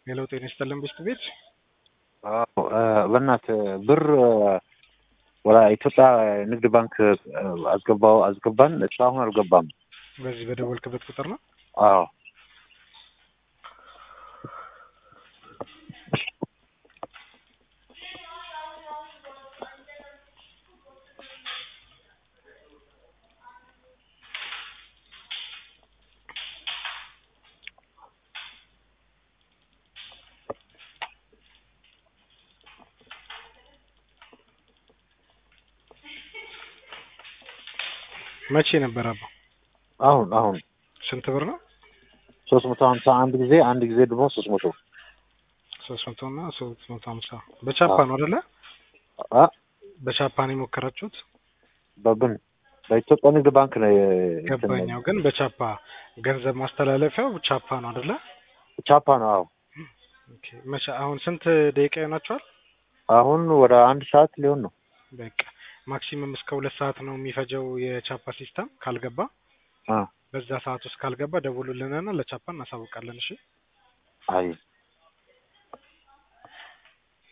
ሌላው ጤና ይስጥልን ብስት ቤት አዎ በእናትህ ብር ወደ ኢትዮጵያ ንግድ ባንክ አስገባው አስገባን እስካሁን አልገባም። በዚህ በደወልክበት ቁጥር ነው። አዎ መቼ ነበር አባ? አሁን አሁን ስንት ብር ነው? ሶስት መቶ ሀምሳ አንድ ጊዜ አንድ ጊዜ ደግሞ ሶስት መቶ ሶስት መቶ እና ሶስት መቶ ሀምሳ በቻፓ ነው አይደለ? አ በቻፓ ነው የሞከራችሁት? በብን በኢትዮጵያ ንግድ ባንክ ነው የ- ገባኛው ግን በቻፓ ገንዘብ ማስተላለፊያው ቻፓ ነው አይደለ? ቻፓ ነው። አዎ ኦኬ መቼ አሁን ስንት ደቂቃ ይሆናችኋል? አሁን ወደ አንድ ሰዓት ሊሆን ነው። በቃ ማክሲመም እስከ ሁለት ሰዓት ነው የሚፈጀው የቻፓ ሲስተም ካልገባ አ በዛ ሰዓት ውስጥ ካልገባ ደውሉልንና ለቻፓ እናሳውቃለን። እሺ አይ